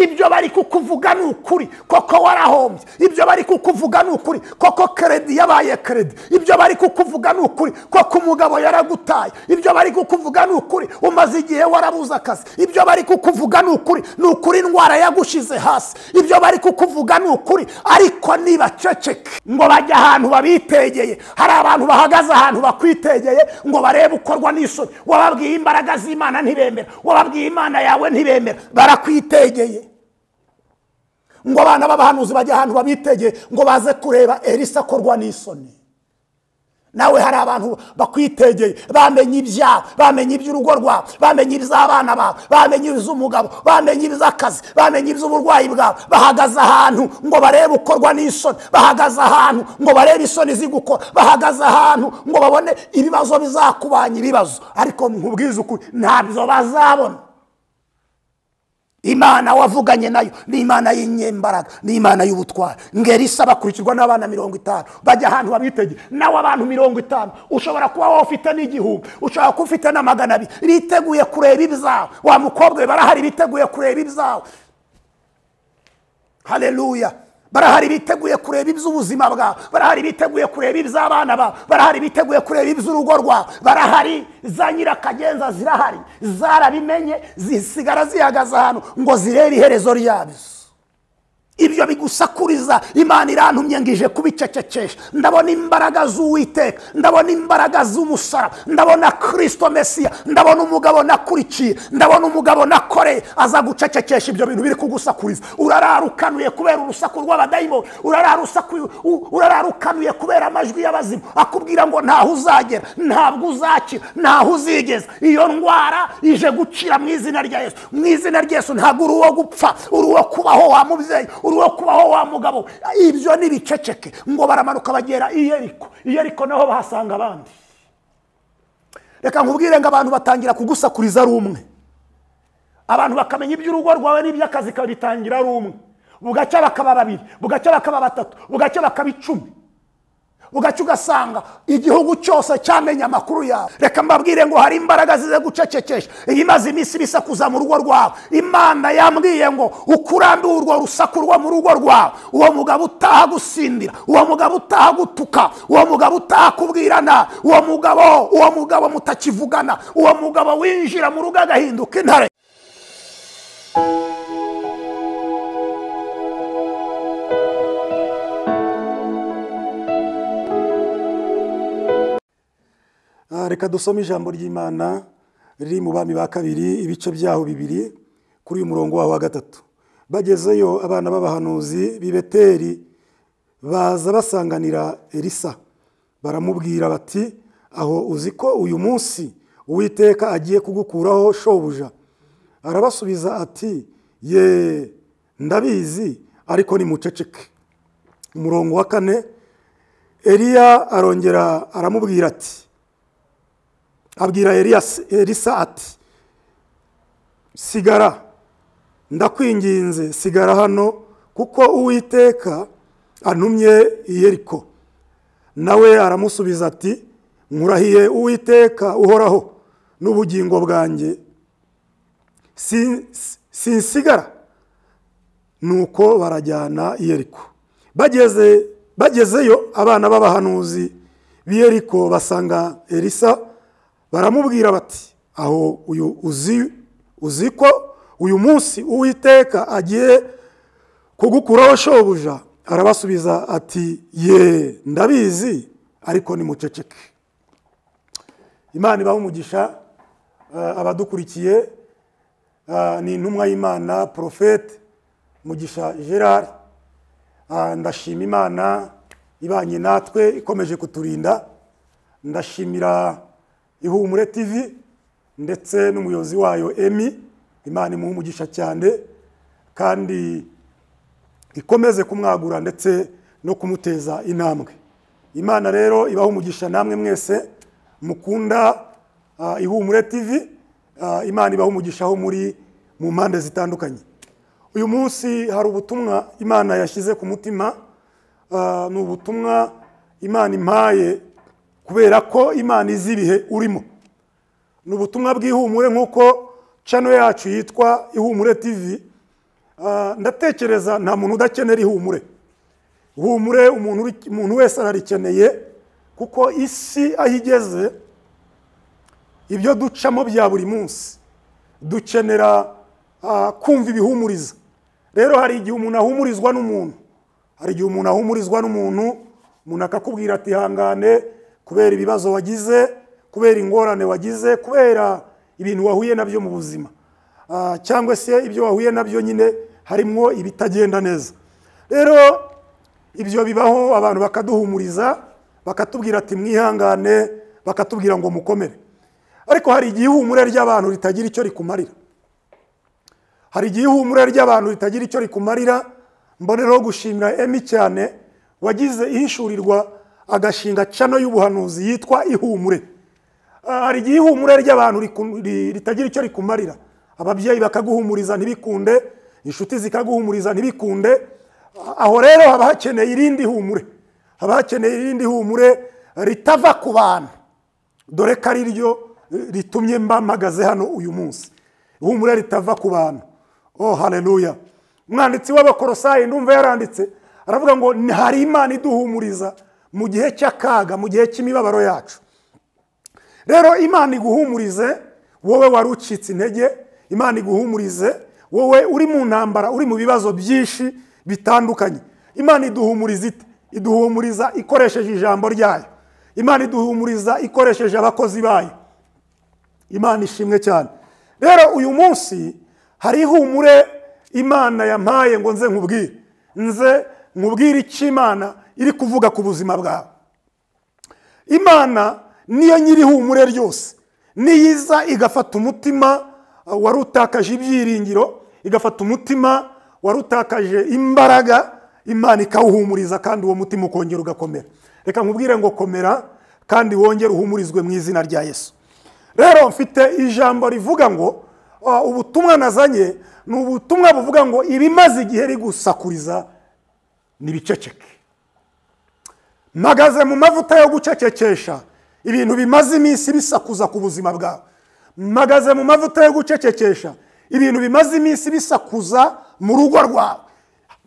ibyo bari kukuvuga ni ukuri koko warahombye ibyo bari kukuvuga ni ukuri koko keredi yabaye keredi ibyo bari kukuvuga ni ukuri koko umugabo yaragutaye ibyo bari kukuvuga ni ukuri umaze igihe warabuze akazi ibyo bari kukuvuga ni ukuri ni ukuri indwara yagushize hasi ibyo bari kukuvuga ni ukuri ariko ntibaceceke ngo bajye ahantu babitegeye hari abantu bahagaze ahantu bakwitegeye ngo barebe ukorwa n'isoni wababwiye imbaraga z'imana ntibemera wababwiye imana yawe ntibemera barakwitegeye ngo abana b'abahanuzi bajye ahantu babitegeye ngo baze kureba elisa akorwa n'isoni nawe hari abantu bakwitegeye bamenye ibyabo bamenye iby'urugo rwabo bamenye iby'abana babo bamenye iby'umugabo bamenye iby'akazi bamenye iby'uburwayi bwabo bahagaze ahantu ngo barebe ukorwa n'isoni bahagaze ahantu ngo barebe isoni zigukora bahagaze ahantu ngo babone ibibazo bizakubanya ibibazo ariko nkubwize ukuri ntabyo bazabona imana wavuganye nayo ni imana y'inyembaraga ni imana y'ubutwari ngeri isaba bakurikirwa n'abana mirongo itanu bajya ahantu babitegeye nawe abantu mirongo itanu ushobora kuba wowe ufite n'igihumbi ushobora kuba ufite na magana abiri biteguye kureba ibyawe wa mukobwa we barahari biteguye kureba ibyawe hareruya barahari biteguye kureba iby'ubuzima bwawe barahari biteguye kureba iby'abana bawe barahari biteguye kureba iby'urugo rwawe barahari za nyirakagenza zirahari zarabimenye zisigara zihagaze ahantu ngo zirebe iherezo ryabyo ibyo bigusakuriza imana irantumye ngo ije kubicecekesha ndabona imbaraga z'uwiteka ndabona imbaraga z'umusara ndabona kirisito mesiya ndabona umugabo nakurikiye ndabona umugabo nakoreye aza gucecekesha ibyo bintu biri kugusakuriza urarara ukanuye kubera urusaku rw'abadayimoni urarara ukanuye kubera amajwi y'abazima akubwira ngo ntaho uzagera ntabwo uzakira ntaho uzigeza iyo ndwara ije gucira mu izina rya yesu mu izina rya yesu ntabwo uri uwo gupfa uri uwo kubaho wa mubyeyi uri uwo kubaho wa mugabo ibyo ni biceceke ngo baramanuka bagera iyeriko iyeriko naho bahasanga abandi reka nkubwire ngo abantu batangira kugusakuriza ari umwe abantu bakamenya iby'urugo rwawe n'iby'akazi kabitangira ari umwe bugacya bakaba babiri bugacya bakaba batatu bugacya bakaba icumi bugacya ugasanga igihugu cyose cyamenye amakuru yawe reka mbabwire ngo hari imbaraga zize gucecekesha iyi imaze iminsi ibisakuza mu rugo rwawe imana yambwiye ngo ukurambiwe urwo rusaku rwo mu rugo rwawe uwo mugabo utaha gusindira uwo mugabo utaha gutuka uwo mugabo utaha kubwirana uwo mugabo uwo mugabo mutakivugana uwo mugabo winjira mu rugo agahinduka intare reka dusome ijambo ry'imana riri mu bami ba kabiri ibice byaho bibiri kuri uyu murongo waho wa gatatu bagezeyo abana b'abahanuzi bibeteri baza basanganira elisa baramubwira bati aho uzi ko uyu munsi uwiteka agiye kugukuraho shobuja arabasubiza ati ye ndabizi ariko ni muceceke umurongo wa kane eliya arongera aramubwira ati abwira elisa ati sigara ndakwinginze sigara hano kuko uwiteka antumye iyeriko nawe aramusubiza ati nkurahiye uwiteka uhoraho n'ubugingo bwanjye sinsigara nuko barajyana iyeriko bagezeyo abana b'abahanuzi b'iyeriko basanga elisa baramubwira bati aho uyu uzi uzi ko uyu munsi uwiteka agiye kugukuraho shobuja arabasubiza ati ye ndabizi ariko ni muceceke imana ibaha umugisha abadukurikiye ni intumwa y'imana porofete mugisha gerard ndashima imana ibanye natwe ikomeje kuturinda ndashimira ihumure tv ndetse n'umuyobozi wayo emi imana imuha umugisha cyane kandi ikomeze kumwagura ndetse no kumuteza intambwe imana rero ibaha umugisha namwe mwese mukunda ihumure tv imana ibaha umugisha aho muri mu mpande zitandukanye uyu munsi hari ubutumwa imana yashyize ku mutima ni ubutumwa imana impaye kubera ko imana izi ibihe urimo ni ubutumwa bw'ihumure nk'uko cano yacu yitwa ihumure tv Ah, ndatekereza nta muntu udakenera ihumure ihumure umuntu uri- umuntu wese ararikeneye kuko isi aho igeze ibyo ducamo bya buri munsi dukenera ah, kumva ibihumuriza rero hari igihe umuntu ahumurizwa n'umuntu hari igihe umuntu ahumurizwa n'umuntu umuntu akakubwira ati ihangane kubera ibibazo wagize kubera ingorane wagize kubera ibintu wahuye nabyo mu buzima Ah, cyangwa se ibyo wahuye nabyo nyine harimo ibitagenda neza rero ibyo bibaho abantu bakaduhumuriza bakatubwira ati mwihangane bakatubwira ngo mukomere ariko hari igihe ihumure ry'abantu ritagira icyo rikumarira hari igihe ihumure ry'abantu ritagira icyo rikumarira mbonereho gushimira emi cyane wagize ihishurirwa agashinga cano y'ubuhanuzi yitwa ihumure Ah, hari igihe ihumure ry'abantu riku- ri- ritagira icyo rikumarira ababyeyi bakaguhumuriza ntibikunde inshuti zikaguhumuriza ntibikunde Ah, aho rero haba hakeneye irindi humure haba hakeneye irindi humure ritava ku bantu dore ko ari ryo ritumye mba mpagaze hano uyu munsi ihumure ritava ku bantu oh haleluya umwanditsi w'abakorosayi ndumva yaranditse aravuga ngo "Ni- hari imana iduhumuriza mu gihe cy'akaga mu gihe cy'imibabaro yacu rero imana iguhumurize wowe wari ucitse intege imana iguhumurize wowe uri mu ntambara uri mu bibazo byinshi bitandukanye imana iduhumuriza ite iduhumuriza ikoresheje ijambo ryayo imana iduhumuriza ikoresheje abakozi bayo imana ishimwe cyane rero uyu munsi hari ihumure imana yampaye ngo nze nkubwire nze nkubwire icyo imana iri kuvuga ku buzima bwawe imana niyo nyiri ihumure ryose niyiza igafata umutima uh, wari utakaje ibyiringiro igafata umutima wari utakaje imbaraga imana ikawuhumuriza kandi uwo mutima ukongera ugakomera reka nkubwire ngo komera kandi wongere uhumurizwe mu izina rya yesu rero mfite ijambo rivuga ngo uh, ubutumwa nazanye ni ubutumwa buvuga ngo ibimaze igihe rigusakuriza nibiceceke mpagaze mu mavuta yo gucecekesha ibintu bimaze iminsi bisakuza ku buzima bwawe mpagaze mu mavuta yo gucecekesha ibintu bimaze iminsi bisakuza mu rugo rwawe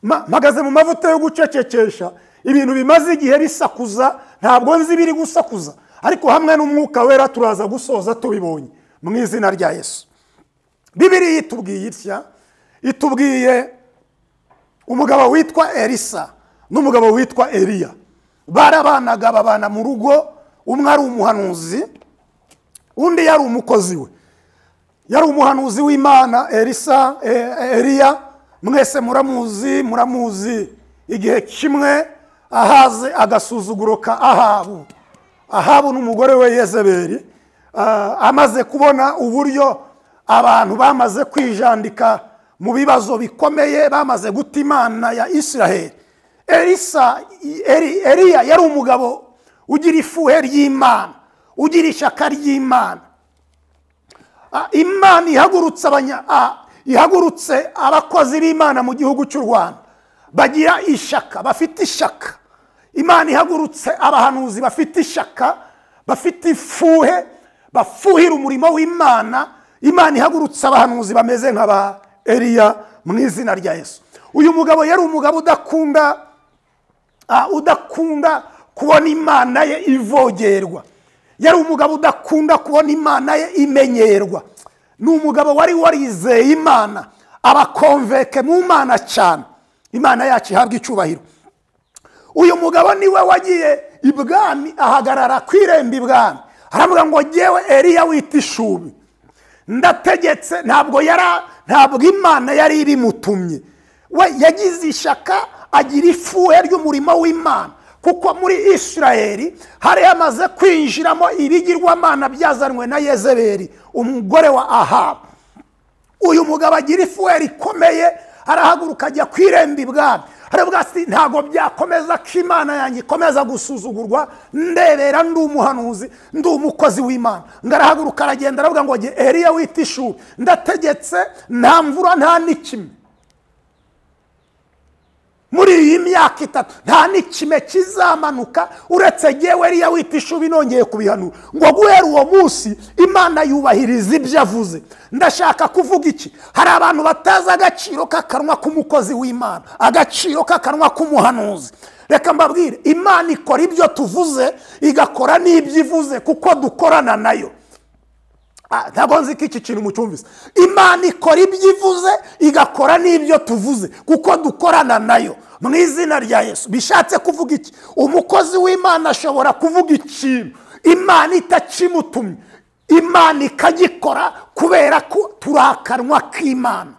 Ma- mpagaze mu mavuta yo gucecekesha ibintu bimaze igihe bisakuza ntabwo nzi biri gusakuza ariko hamwe n'umwuka wera turaza gusoza tubibonye mu izina rya yesu bibiriya itubwiye itya itubwiye umugabo witwa elisa n'umugabo witwa eliya barabanaga babana mu rugo umwe ari umuhanuzi undi yari umukozi we yari umuhanuzi w'imana elisa eh, eliya mwese muramuzi muramuzi igihe kimwe ahaze agasuzuguro ka ahabu ahabu n'umugore we yezebeli ah, amaze kubona uburyo abantu bamaze kwijandika mu bibazo bikomeye bamaze guta imana ya isiraheli elisa Eli- eliya yari umugabo ugira ifuhe ry'imana ugira ishyaka ry'imana Ah, imana ihagurutse abanya- ah, ihagurutse abakozi b'imana mu gihugu cy'u rwanda bagira ishyaka bafite ishyaka imana ihagurutse abahanuzi bafite ishyaka bafite ifuhe bafuhira umurimo w'imana imana ihagurutse abahanuzi bameze nka ba eliya mu izina rya yesu uyu mugabo yari umugabo udakunda ah, udakunda kubona imana ye ivogerwa yari umugabo udakunda kubona imana ye imenyerwa ni umugabo wari warizeye imana abakonveke mu mana cyane imana yacu ihabwa icyubahiro uyu mugabo niwe wagiye ibwami ahagarara ku irembo ibwami aravuga ngo ngewe eliya wita ishubi ndategetse ntabwo yara ntabwo imana yari ibimutumye we yagize ishyaka agira ifuhe ry'umurimo w'imana kuko muri isirayeli hari hamaze kwinjiramo ibigirwamana byazanwe na yezebeli umugore wa ahabu uyu mugabo agira ifuhe rikomeye arahaguruka ajya ku irembo ibwami aravuga ati ntabwo byakomeza ko imana yanjye ikomeza gusuzugurwa ndebera ndi umuhanuzi ndi umukozi w'imana ngo arahaguruka aragenda aravuga ngo jye eliya wita ishuri ndategetse nta mvura nta n'ikime muri iyi myaka itatu nta n'ikime kizamanuka uretse ngewe riya wita ishubi nongeye kubihanura ngo guhera uwo munsi imana yubahiriza ibyo avuze ndashaka kuvuga iki hari abantu batazi agaciro k'akanwa k'umukozi w'imana agaciro k'akanwa k'umuhanuzi reka mbabwire imana ikora ibyo tuvuze igakora n'ibyo ivuze kuko dukorana nayo Ah, ntabwo nzi ko iki kintu mucyumvise imana ikora ibyo ivuze igakora n'ibyo tuvuze kuko dukorana nayo mu izina rya yesu bishatse kuvuga iki umukozi w'imana ashobora kuvuga ikintu imana itakimutumye imana ikagikora kubera ko turi akanwa k'imana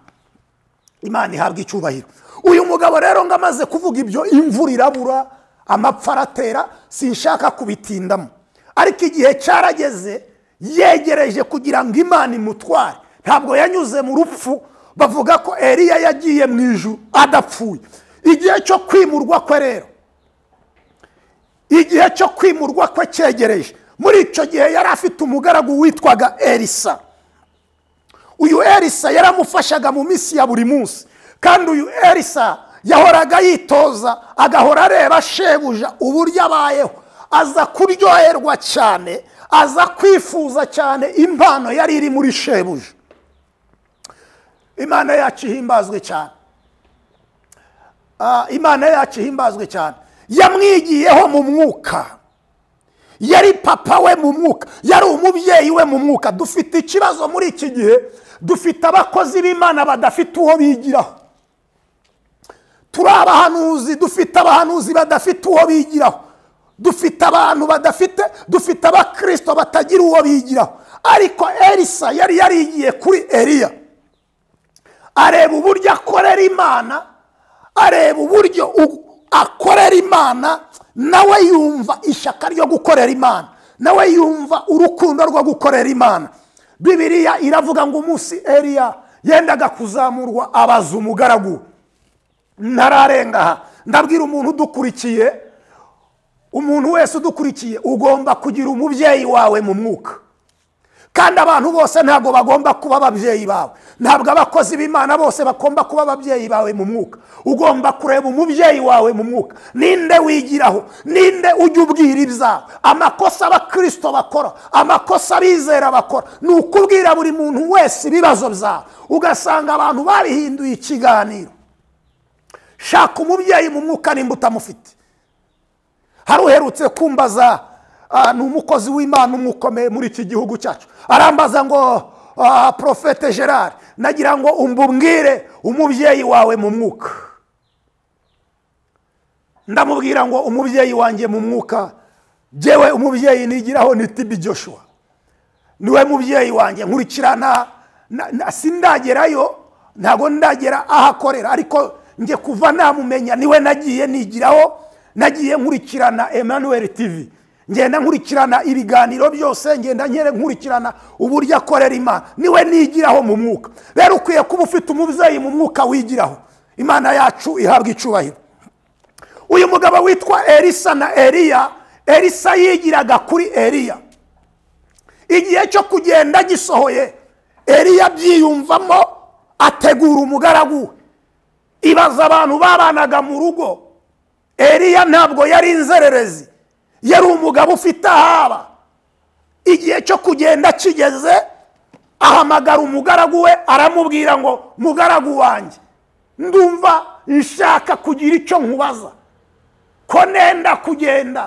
imana ihabwa icyubahiro uyu mugabo rero ngo amaze kuvuga ibyo imvura irabura amapfa aratera sinshaka kubitindamo ariko igihe cyarageze yegereje kugira ngo imana imutware ntabwo yanyuze mu rupfu bavuga ko eriya yagiye mu ijuru adapfuye igihe cyo kwimurwa kwe rero igihe cyo kwimurwa kwe cyegereje muri icyo gihe yari afite umugaragu witwaga erisa uyu erisa yaramufashaga mu minsi ya buri munsi kandi uyu erisa yahoraga yitoza agahora areba shebuja uburyo abayeho aza kuryoherwa cyane aza kwifuza cyane impano yari iri muri shebuja imana yacu ihimbazwe cyane Ah, imana yacu ihimbazwe cyane yamwigiyeho mu mwuka yari papa we mu mwuka yari umubyeyi we mu mwuka dufite ikibazo muri iki gihe dufite abakozi b'imana badafite uwo bigiraho turi abahanuzi dufite abahanuzi badafite uwo bigiraho dufite abantu badafite dufite abakirisito batagira uwo bigiraho ariko erisa yari yarigiye kuri eriya areba uburyo akorera imana areba uburyo u- akorera imana nawe yumva ishyaka ryo gukorera imana nawe yumva urukundo rwo gukorera imana bibiriya iravuga ngo umunsi eriya yendaga kuzamurwa abaza umugaragu we. ntararenga aha ndabwira umuntu udukurikiye umuntu wese udukurikiye ugomba kugira umubyeyi wawe mu mwuka kandi abantu bose ntabwo bagomba kuba ababyeyi bawe ntabwo abakozi b'imana bose bagomba kuba ababyeyi bawe mu mwuka ugomba kureba umubyeyi wawe mu mwuka ninde wigiraho ninde ujya ubwira ibyawe amakosa abakirisito bakora amakosa abizera bakora ni ukubwira buri muntu wese ibibazo byawe ugasanga abantu babihinduye ikiganiro shaka umubyeyi mu mwuka nimba utamufite hari uherutse kumbaza ah, ni umukozi w'imana umwe ukomeye muri iki gihugu cyacu arambaza ngo ah, profete gerard nagira ngo umbubwire umubyeyi wawe mu mwuka ndamubwira ngo umubyeyi wanjye mu mwuka jyewe umubyeyi nigiraho ni tibi joshua niwe mubyeyi wanjye nkurikira na, na, na sindagerayo ntabwo ndagera aho akorera ariko njye kuva namumenya niwe nagiye nigiraho nagiye nkurikirana emmanuel tv ngenda nkurikirana ibiganiro byose ngenda nkere nkurikirana uburyo akorera imana niwe nigiraho mu mwuka rero ukwiye kuba ufite umubyeyi mu mwuka wigiraho imana yacu ihabwa icubahiro uyu mugabo witwa elisa na eriya elisa yigiraga kuri eriya igihe cyo kugenda gisohoye eriya abyiyumvamo ategura umugaragu we ibaza abantu babanaga mu rugo eriya ntabwo yari inzererezi yari umugabo ufite ahaba igihe cyo kugenda kigeze ahamagara umugaragu we aramubwira ngo mugaragu wanjye ndumva nshaka kugira icyo nkubaza ko nenda kugenda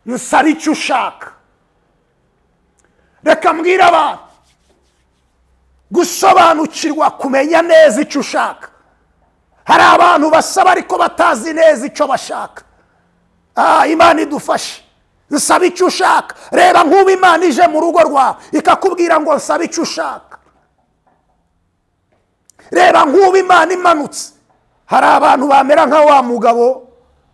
nsaba icyo ushaka reka mbwire abantu gusobanukirwa kumenya neza icyo ushaka hari abantu basaba ariko batazi neza icyo bashaka Ah, imana idufashe nsaba icyo ushaka reba nk'ubu imana ije mu rugo rwawe ikakubwira ngo nsaba icyo ushaka reba nk'ubu imana imanutse hari abantu bamera nka wa mugabo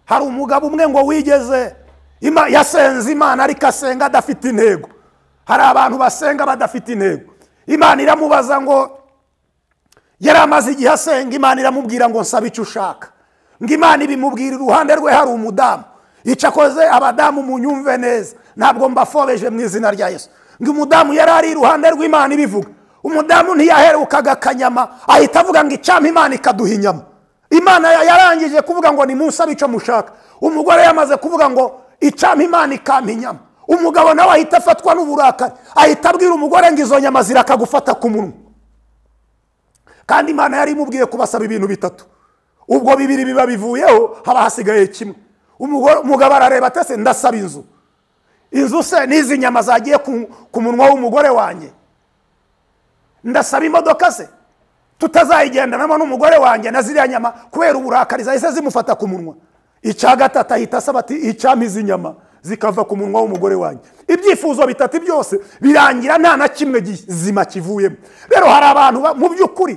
hari umugabo umwe ngo wigeze Ima- yasenze imana ariko asenga adafite intego hari abantu basenga badafite intego imana iramubaza ngo yari amaze igihe asenga imana iramubwira ngo nsaba icyo ushaka ngo imana ibimubwira iruhande rwe hari umudamu icakoze abadamu munyumve neza ntabwo mbafobeje mu izina rya yesu ngo umudamu yari ari iruhande rw'imana ibivuga umudamu ntiyaherukaga akanyama ahita avuga ngo icyampa imana ikaduha inyama imana ya- yarangije kuvuga ngo nimunsabe icyo mushaka umugore yamaze kuvuga ngo icyampa imana ikampa inyama umugabo nawe ahita afatwa n'uburakari ahita abwira umugore ngo izo nyama zirakagufata ku munwa kandi imana yari imubwiye kubasaba ibintu bitatu ubwo bibiri biba bivuyeho haba hasigaye kimwe Umugore- umugabo arareba atese ndasaba inzu inzu se n'izi nyama zagiye ku- ku munwa w'umugore wanjye ndasaba imodoka se tutazayigendanamo n'umugore wanjye na ziriya nyama kubera uburakari zahise zimufata ku munwa icya gatatu ahita asaba ati icyampa izi nyama zikava ku munwa w'umugore wanjye ibyifuzo bitatu byose birangira nta na kimwe gizima kivuyemo rero hari abantu ba- mu by'ukuri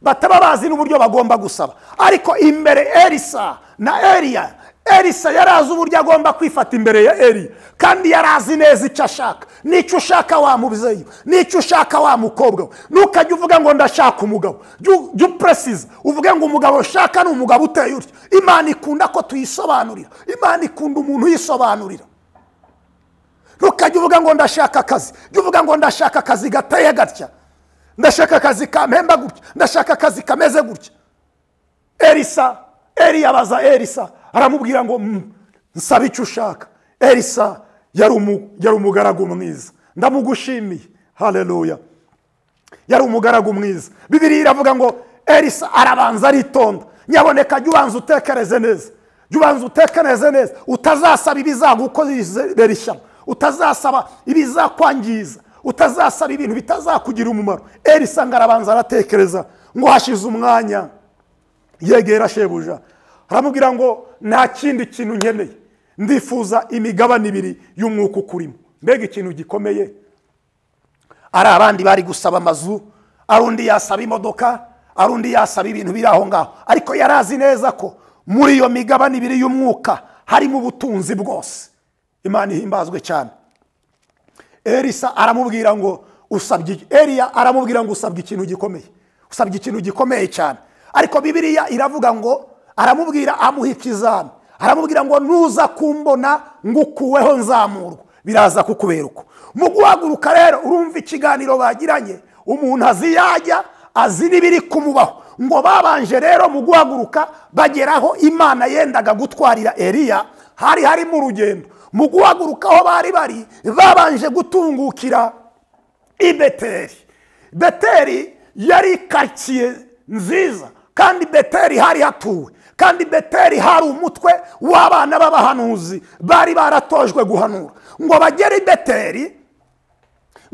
bataba bazi n'uburyo bagomba gusaba ariko imbere elisa na eriya elisa yari azi uburyo agomba kwifata imbere ya eriya kandi yari azi neza icyo ashaka n'icyo ushaka wa mubyeyi we, n'icyo ushaka wa mukobwa we ntukajye uvuga ngo ndashaka umugabo jya jya upuresiza uvuge ngo umugabo ushaka ni umugabo uteye utyo imana ikunda ko tuyisobanurira imana ikunda umuntu uyisobanurira ntukajya uvuga ngo ndashaka akazi jya uvuga ngo ndashaka akazi gateye gatya ndashaka akazi kampemba gutya ndashaka akazi kameze gutya elisa eriya abaza elisa aramubwira ngo "Mm, nsaba icyo ushaka elisa yari umu- yari umugaragu mwiza ndamugushimiye hareruya yari umugaragu mwiza bibiri iravuga ngo elisa arabanza aritonda nyaboneka jya ubanza utekereze neza jya ubanza utekereze neza utazasaba ibizagukorera ishyano utazasaba ibizakwangiza utazasaba ibintu bitazakugira umumaro elisa ngo arabanza aratekereza ngo hashize umwanya yegera shebuja aramubwira ngo nta kindi kintu nkeneye ndifuza imigabane ibiri y'umwuka ukurimo mbega ikintu gikomeye ari abandi bari gusaba amazu ari undi yasaba imodoka ari undi yasaba ibintu biri aho ngaho ariko yari azi neza ko muri iyo migabane ibiri y'umwuka harimo ubutunzi bwose imana ihimbazwe cyane elisa aramubwira ngo usabye iki?" eriya aramubwira ngo usabye ikintu gikomeye usabye ikintu gikomeye cyane ariko bibiliya iravuga ngo aramubwira amuha ikizami aramubwira ngo nuza kumbona ngukuweho nzamurwa biraza kukubera uko mu guhaguruka rero urumva ikiganiro bagiranye umuntu azi yajya azi n'ibiri kumubaho ngo babanje rero mu guhaguruka bageraho imana yendaga gutwarira eriya hari harimo urugendo mu guhaguruka aho bari bari babanje gutungukira i beteri beteri yari karitsiye nziza kandi beteri hari hatuwe kandi beteri hari umutwe w'abana b'abahanuzi bari baratojwe guhanura ngo bagere i beteri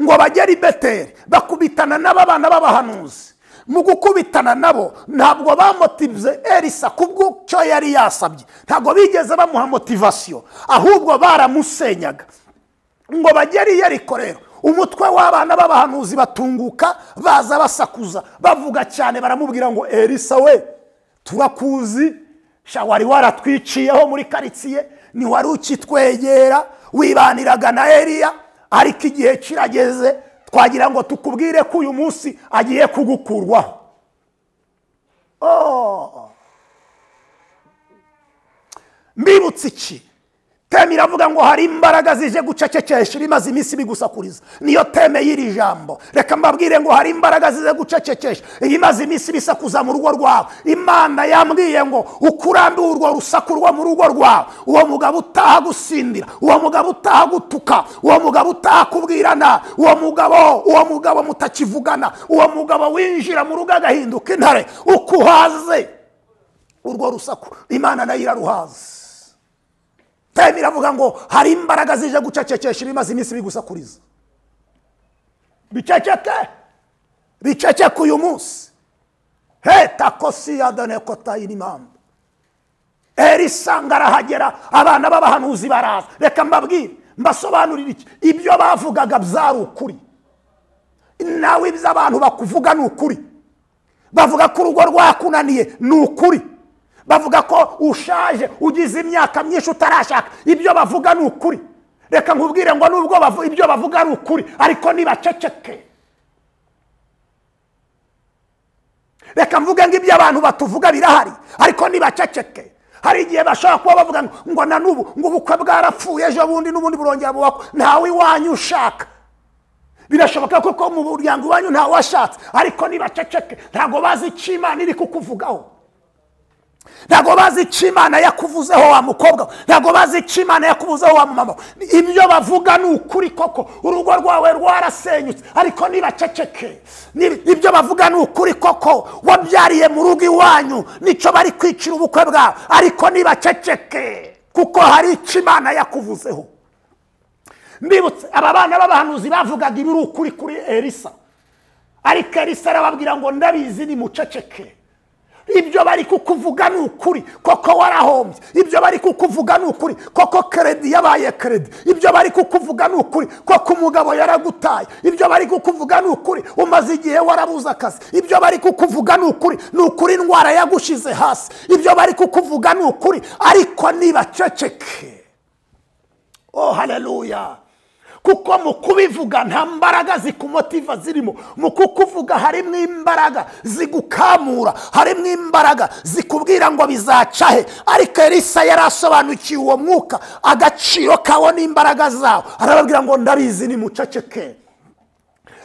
ngo bagere i beteri bakubitana n'ababana b'abahanuzi mu gukubitana nabo ntabwo bamotivize elisa kubw'icyo yari yasabye ntabwo bigeze bamuha motivasiyo ahubwo baramusenyaga ngo bagere i yeriko rero umutwe w'abana b'abahanuzi batunguka baza basakuza bavuga cyane baramubwira ngo elisa we turakuzi sha wari waratwiciyeho muri karitsiye ntiwari ukitwegera wibaniraga na eliya ariko igihe kirageze twagira ngo tukubwire ko uyu munsi agiye kugukurwaho Oh. mbibutse iki teme iravuga ngo hari imbaraga zije gucecekesha ibimaze iminsi bigusakuriza niyo teme y'iri jambo reka mbabwire ngo hari imbaraga zije gucecekesha ibimaze iminsi bisakuza mu rugo rwawe imana yambwiye ngo ukurambiwe urwo rusaku rwo mu rugo rwawe uwo mugabo utaha gusindira uwo mugabo utaha gutuka uwo mugabo utaha kubwirana uwo mugabo uwo mugabo mutakivugana uwo mugabo winjira mu rugo agahinduka intare ukuhaze urwo rusaku imana nayo iraruhaze teme iravuga ngo hari imbaraga zije gucecekesha ibimaze iminsi bigusakuriza biceceke biceceke uyu munsi heta kosiya done kotayi impamvu elisa ngo arahagera abana b'abahanuzi baraza reka mbabwire mbasobanurire iki ibyo bavugaga byari ukuri nawe ibyo abantu bakuvuga ni ukuri bavuga ko urugo rwakunaniye ni ukuri bavuga ko ushaje ugize imyaka myinshi utarashaka ibyo bavuga ni ukuri reka nkubwire ngo nubwo bavu- ibyo bavuga ari ukuri ariko ntibaceceke reka mvuge ngo ibyo abantu batuvuga birahari ariko ntibaceceke hari igihe bashobora kuba bavuga ngo- ngo na n'ubu ngo ubukwe bwarapfuye ejo bundi n'ubundi burongera bubakwa ntawe iwanyu ushaka birashoboka ko ko mu muryango iwanyu ntawe washatse ariko ntibaceceke ntabwo bazi icyo imana iri kukuvugaho ntabwo bazi icyo imana yakuvuzeho wa mukobwa we ntabwo bazi icyo imana yakuvuzeho wa mama we ibyo bavuga ni ukuri koko urugo rwawe rwarasenyutse ariko ntibaceceke Ni- ibyo bavuga ni ukuri koko wabyariye mu rugo iwanyu nicyo bari kwicira ubukwe bwawe ariko ntibaceceke kuko hari icyo imana yakuvuzeho mbibutse aba bana b'abahanuzi bavugaga ibi ni ukuri kuri elisa ariko elisa arababwira ngo ndabizi ni muceceke ibyo bari kukuvuga ni ukuri koko warahombye ibyo bari kukuvuga ni ukuri koko keredi yabaye keredi ibyo bari kukuvuga ni ukuri koko umugabo yaragutaye ibyo bari kukuvuga ni ukuri umaze igihe warabuze akazi ibyo bari kukuvuga ni ukuri ni ukuri indwara yagushize hasi ibyo bari kukuvuga ni ukuri ariko nibaceceke oh haleluya kuko mu kubivuga nta mbaraga zikumotiva zirimo mu kukuvuga harimo imbaraga zigukamura harimo imbaraga zikubwira ngo bizaca he ariko elisa yari asobanukiwe uwo mwuka agaciro kawo n'imbaraga zawo arababwira ngo ndabizi ni muceceke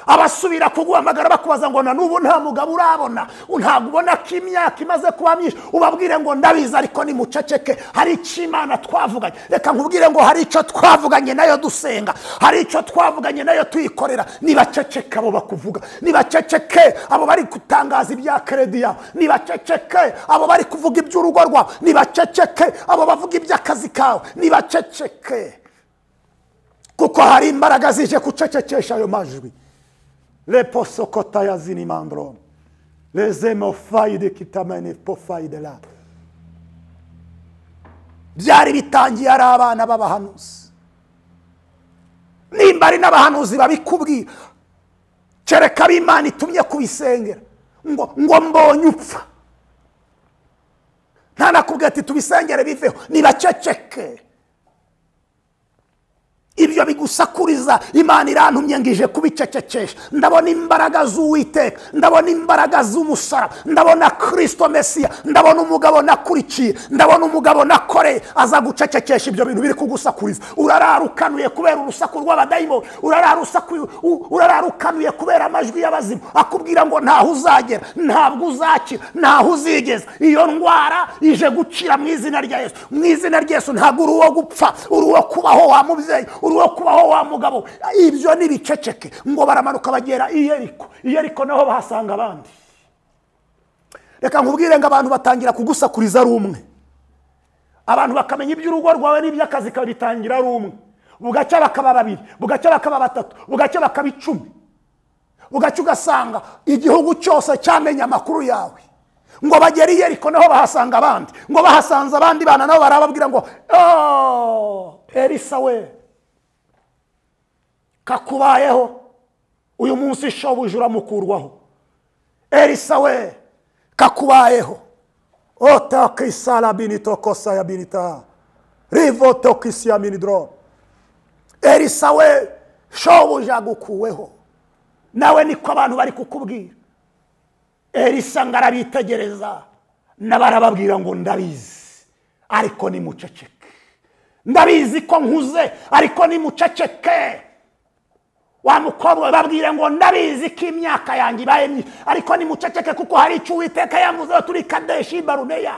abasubira kuguhamagara bakubaza ngo na n'ubu nta mugabo urabona ntabwo ubona ko imyaka imaze kuba myinshi ubabwire ngo ndabizi ariko ni muceceke hari icyo imana twavuganye reka nkubwire ngo hari icyo twavuganye nayo dusenga hari icyo twavuganye nayo tuyikorera nibaceceke abo bakuvuga nibaceceke abo bari gutangaza ibya keredi yawe nibaceceke abo bari kuvuga iby'urugo rwawe nibaceceke abo bavuga iby'akazi kawe nibaceceke kuko hari imbaraga zije gucecekesha ayo majwi leposokota ya zinimandro lezemofayide kitamene pofayide la byari bitangiye ari abana b'abahanuzi nimba ari n'abahanuzi babikubwira kereka ab'imana itumye kubisengera ngo ngo mbonye upfa nta nakubwira ati tubisengere biveho nibaceceke ibyo bigusakuriza imana irantumye ngo ije kubicecekesha ndabona imbaraga z'uwiteka ndabona imbaraga z'umusara ndabona kirisito mesiya ndabona umugabo nakurikiye ndabona umugabo nakoreye aza gucecekesha ibyo bintu biri kugusakuriza urarara ukanuye kubera urusaku rw'abadayimoni urarara usaku- u- urarara ukanuye kubera amajwi y'abazimu akubwira ngo ntaho uzagera ntabwo uzakira ntaho uzigeza iyo ndwara ije gukira mu izina rya yesu mu izina rya yesu ntabwo uri uwo gupfa uri uwo kubaho wa mubyeyi uri uwo kubaho wa mugabo ibyo ni biceceke ngo baramanuka bagera i yeriko i yeriko naho bahasanga abandi reka nkubwire ngo abantu batangira kugusakuriza ari umwe abantu bakamenya iby'urugo rwawe n'iby'akazi kawe bitangira ari umwe bugacya bakaba babiri bugacya bakaba batatu bugacya bakaba icumi ugaca ugasanga igihugu cyose cyamenye amakuru yawe ngo bagere i yeriko naho bahasanga abandi ngo bahasanze abandi bana nabo barababwira ngo "Oh, elisa we kakubayeho uyu munsi shobuja uramukurwaho elisa we kakubayeho otakisala binitokosa ya binita rivotokisi ya minidoro elisa we shobuja agukuweho nawe niko abantu bari kukubwira elisa ngo arabitegereza n'abarababwira ngo ndabizi ariko ni muceceke ndabizi ko nkuze ariko ni muceceke wa mukobwa we babwire ngo ndabizi ko imyaka yanjye ibaye myinshi ariko ni muceceke kuko hari icyo uwiteka yamuzeho turi kadeshi baruneya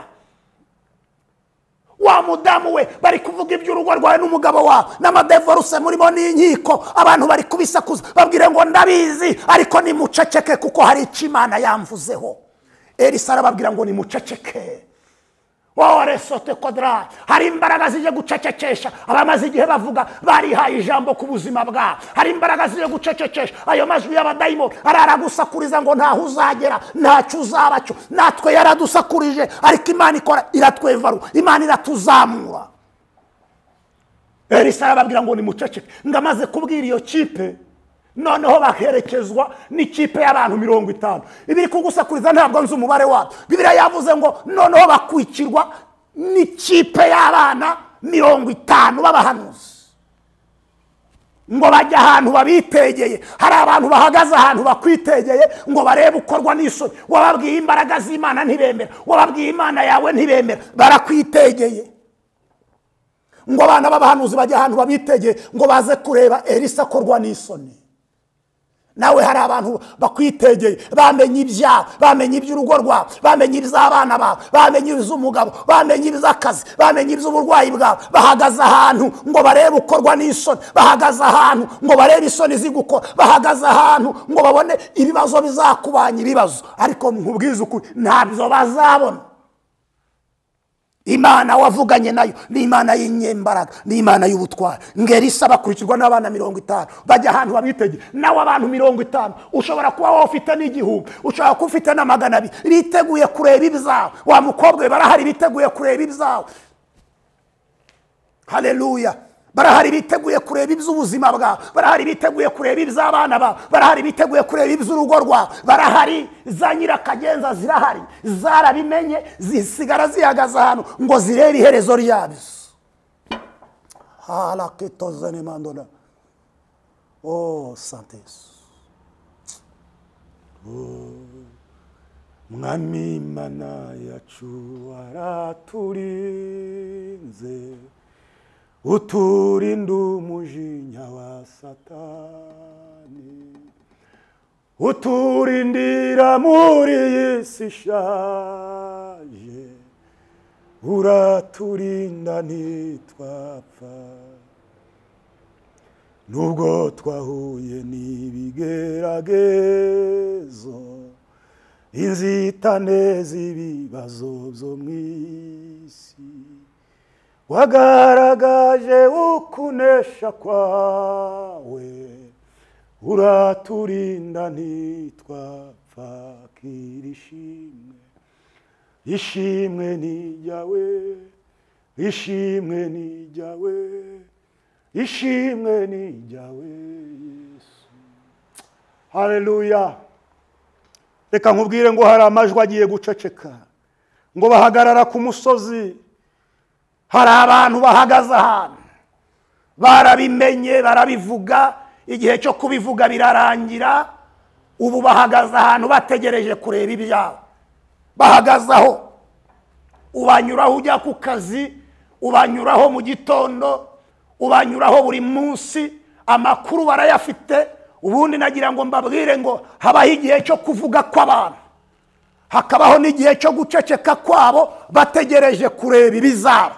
wa mudamu we bari kuvuga iby'urugo rwawe n'umugabo wawe n'amadevoruse murimo n'inkiko abantu bari kubisakuza babwire ngo ndabizi ariko nimuceceke kuko hari icyo imana yamvuzeho elisa arababwira ngo nimuceceke wowe resote kodra hari imbaraga zije gucecekesha abamaze igihe bavuga barihaye ijambo ku buzima bwabo hari imbaraga zije gucecekesha ayo majwi y'abadayimoni araragusakuriza ngo ntaho uzagera ntacyo uzaba cyo natwe yaradusakurije ariko imana ikora iratwevaru imana iratuzamura elisa arababwira ngo nimuceceke ngo amaze kubwira iyo kipe noneho baherekezwa n'ikipe y'abantu mirongo itanu ibiri kugusakuriza ntabwo nzi umubare wabyo bibiriya yavuze ngo noneho bakwikirwa n'ikipe y'abana mirongo itanu b'abahanuzi ngo bajye ahantu babitegeye hari abantu bahagaze ahantu bakwitegeye ngo barebe ukorwa n'isoni wababwiye imbaraga z'imana ntibemera wababwiye imana yawe ntibemera barakwitegeye ngo abana b'abahanuzi bajye ahantu babitegeye ngo baze kureba elisa akorwa n'isoni nawe hari abantu bakwitegeye bamenye ibyaha bamenye iby'urugo rwawe bamenye iby'abana bawe bamenye iby'umugabo bamenye iby'akazi bamenye iby'uburwayi bwawe bahagaze ahantu ngo barebe ukorwa n'isoni bahagaze ahantu ngo barebe isoni zigukora bahagaze ahantu ngo babone ibibazo bizakubanya ibibazo ariko nkubwize ukuri ntabyo bazabona imana wavuganye nayo ni imana y'inyembaraga ni imana y'ubutwari ngeri isa bakurikirwa n'abana mirongo itanu bajya ahantu babitegeye nawe abantu mirongo itanu ushobora kuba wowe ufite n'igihumbi ushobora kuba ufite na magana abiri biteguye kureba ibyawe wa mukobwa we barahari biteguye kureba ibyawe hareruya barahari biteguye kureba iby'ubuzima bwawe barahari biteguye kureba iby'abana bawe barahari biteguye kureba iby'urugo rwawe barahari za nyirakagenza zirahari zarabimenye zisigara zihagaze ahantu ngo zirebe iherezo ryabyo harakitoze ni mandona o santesi mwami imana yacu waraturinze uturinda umujinya wa satani uturindira muri iyi si ishaje uraturinda ntitwapfa nubwo twahuye n'ibigeragezo inzitane z'ibibazo byo mu isi wagaragaje ukunesha kwawe uraturinda ntitwapfa kira ishimwe ishimwe ni ijyawe ishimwe ni ijyawe ishimwe ni ijyawe yesu hareruya reka nkubwire ngo hari amajwi agiye guceceka ngo bahagarara ku musozi hari abantu bahagaze ahantu barabimenye barabivuga igihe cyo kubivuga birarangira ubu bahagaze ahantu bategereje kureba ibyabo bahagaze aho ubanyuraho ujya ku kazi ubanyuraho mu gitondo ubanyuraho buri munsi amakuru barayafite ubundi nagira ngo mbabwire ngo habaho igihe cyo kuvuga kw'abantu hakabaho n'igihe cyo guceceka kwabo bategereje kureba ibizaba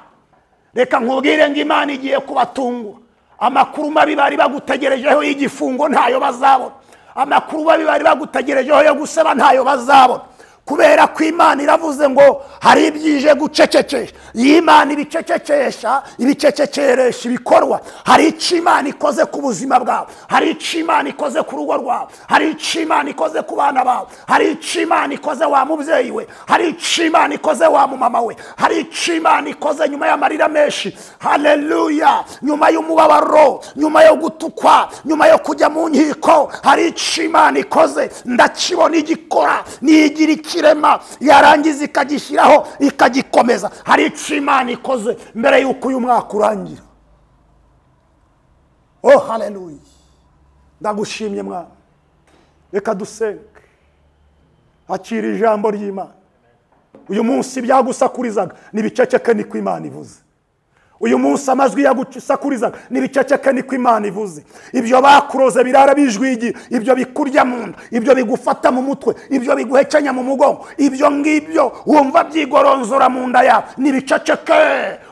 reka nkubwire ngo imana igiye kubatungura amakuru mabi bari bagutegerejeho y'igifungo ntayo bazabona amakuru mabi bari bagutegerejeho yo guseba ntayo bazabona kubera ko imana iravuze ngo hari ibyije gucecekesha iyi imana ibicecekesha ibicecekeresha ibikorwa hari icyo imana ikoze ku buzima bwawe hari icyo imana ikoze ku rugo rwawe hari icyo imana ikoze ku bana bawe hari icyo imana ikoze wa mubyeyi we hari icyo imana ikoze wa mumama we hari icyo imana ikoze nyuma y'amarira menshi hareruya nyuma y'umubabaro nyuma yo gutukwa nyuma yo kujya mu nkiko hari icyo imana ikoze ndakibona igikora niyigira iki ikirema yarangiza ikagishyiraho ikagikomeza hari icyo imana ikoze mbere y'uko uyu mwaka urangira oh hareruya ndagushimye mwana reka dusenge akira ijambo ry'imana uyu munsi ibyagusakurizaga n'ibiceceke niko imana ivuze uyu munsi amajwi yagusakurizaga n'ibiceceke niko imana ivuze ibyo bakuroze birara bijwigiye ibyo bikurya mu nda ibyo bigufata mu mutwe ibyo biguhekenya mu mugongo ibyo ngibyo wumva byigoronzora mu nda yawe n'ibiceceke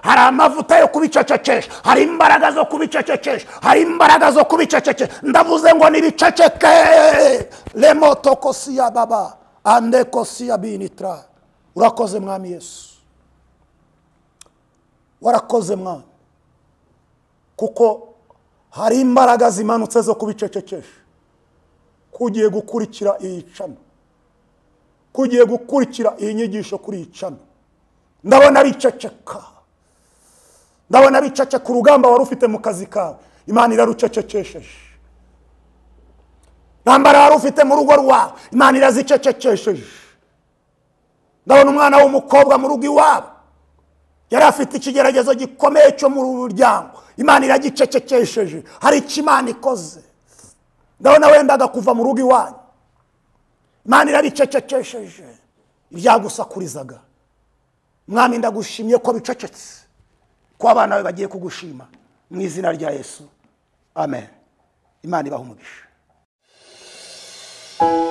hari amavuta yo kubicecekesha hari imbaraga zo kubicecekesha hari imbaraga zo kubicecekesha ndavuze ngo n'ibiceceke remoto kosiya baba ande kosiya binitira urakoze mwami yesu warakoze mwana kuko hari imbaraga zimanutse zo kubicecekesha kugiye gukurikira iyi cana kugiye gukurikira iyi nyigisho kuri iyi cana ndabona biceceka ndabona biceceka urugamba wari ufite mu kazi kawe imana irarucecekesheje ntambara wari ufite mu rugo rwawe imana irazicecekesheje ndabona umwana w'umukobwa mu rugo iwabo yari afite ikigeragezo gikomeye cyo mu muryango imana iragicecekesheje hari icyo imana ikoze ndabona wendaga kuva mu rugo iwanyu imana irabicecekesheje ibyagusakurizaga mwami ndagushimye ko bicecetse ko abana be bagiye kugushima mu izina rya yesu amen imana ibaha umugisha neza